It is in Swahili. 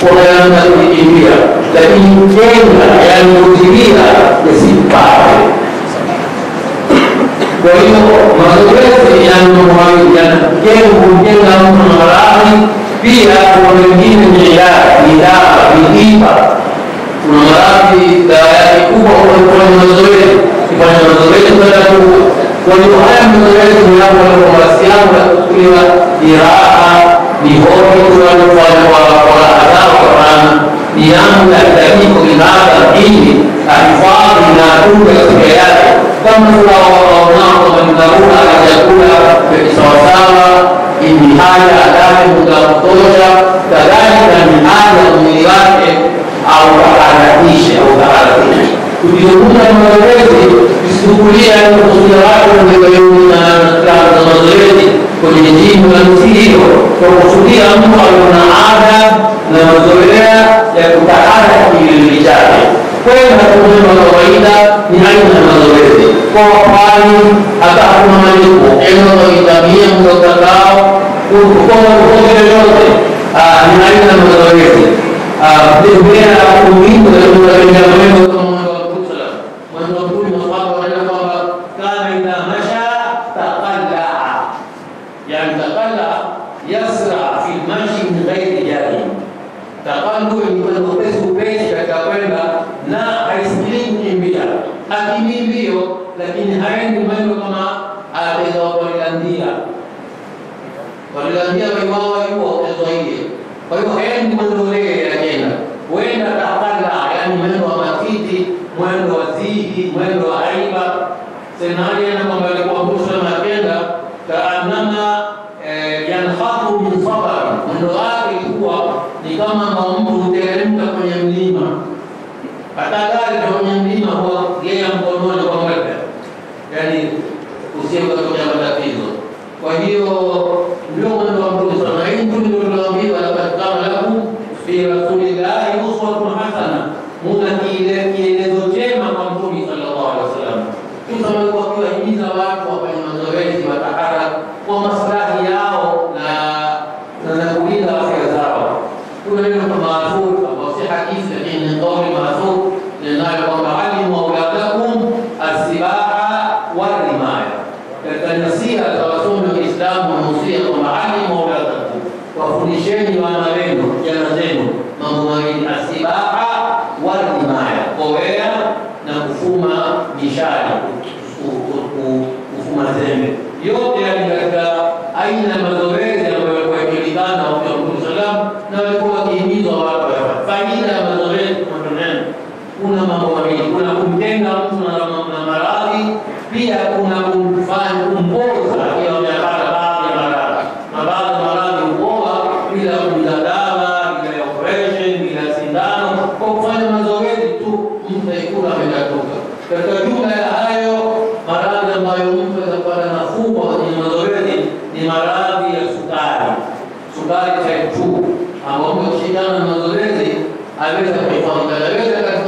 unaanza kujikimbia, lakini jenga yanayotimia yasipate. Kwa hiyo mazoezi yanajenga kujenga mtu na maradhi, pia kuna wengine ni ilaa ni dawa ni tiba. Kuna maradhi dawa yake kubwa kwa kufanya mazoezi, kufanya mazoezi kwenda kuua. Kwa hiyo haya mazoezi ni hapo kwa wasiano ya kuchukuliwa jiraha ni hobi tunalofanya kwa kwa adhabu kwa maana ni yangu ya dakika kinadha ili ahifadhi na atunge afya yake kama tunawaonao kwamba ni dharura ya chakula vya kisawasawa, ni haja adame muda wa kutosha, kadhalika ni haja ya mwili wake au taharakishe au taharakishe. Tukizungumza mazoezi, tusichukulia kusudia watu na klabu za mazoezi kwenye jimu la nchi hiyo, kwa kusudia mtu aliona ada na mazoea ya kutaharaki kiwiliwili chake kwenda kumwema kawaida ni aina ya mazoezi kwa wafani, hata hakuna malipo enawaitamia mtandao kukoma kukozi yoyote ni aina ya mazoezi kutembea kumingo katika mwendo kama mwendo wa Mtume mwendo wa Mtume masahaba wanaenda kwamba kana idha masha taqallaa, yani taqallaa yasra fi lmashi min ghairi jahil takandu ni kwenda upesi upesi katika kwenda na haisikilii kukimbia, hakimbii mbio, lakini haendi mwendo kama ateza walilandia walilandia waiwawa yuo ezoie. Kwa hiyo haendi mwendo ule yakenda, huenda takala, yani mwendo wa matiti, mwendo wa zihi, mwendo wa aiba. Senaliana kwamba alikuwa Musa akenda kaanama yanhatu min sabari, mwendo wake ilikuwa ni kama mtu huteremka kwenye mlima. Hata gari kwenye mlima huwa gea mkononi kwa mwendo, yaani usie ukatokea matatizo. Kwa hiyo ndio mwendo wa Mtume sana. Hii ndio tulioambiwa laqad kana lakum fi rasulillahi uswatun hasana, muna kielezo chema kwa Mtume sallallahu alaihi wasallam. Mtume alikuwa akiwahimiza watu wafanye mazoezi, watahara kwa maslahi yao na na kulinda afya zao. Kuna neno kama maasur ambao si hadithi, lakini ni kauli maasur ninayo kwamba alimu auladakum asibaha warimaya. Katika nasia za wasomi wa Kiislamu wanusia kwamba alimu auladakum, wafundisheni wana wenu jana zenu mambo mawili, asibaha warimaya, kowea na kufuma mishari, kufuma zembe, yote yani katika aina ya mazoezi ambayo yalikuwa yakijulikana wakati wa Mtume salam na walikuwa wakihimizwa watu wafanye. Faida ya mazoezi kwa neno, kuna mambo mawili, kuna kumtenga mtu na na maradhi, pia kuna kumfanya kumpoza akiwa amepata baadhi ya maradhi, na baadhi ya maradhi hupoa bila kuja dawa, bila ya operation, bila sindano, kwa kufanya mazoezi tu mtu aikula amekatoka. Katika jumla ya hayo maradhi ambayo mtu atapata nafuu kwa kwenye mazoezi ni maradhi ya sukari, sukari type 2 ambao mtu akishindana na mazoezi aweza kuifanya, aweza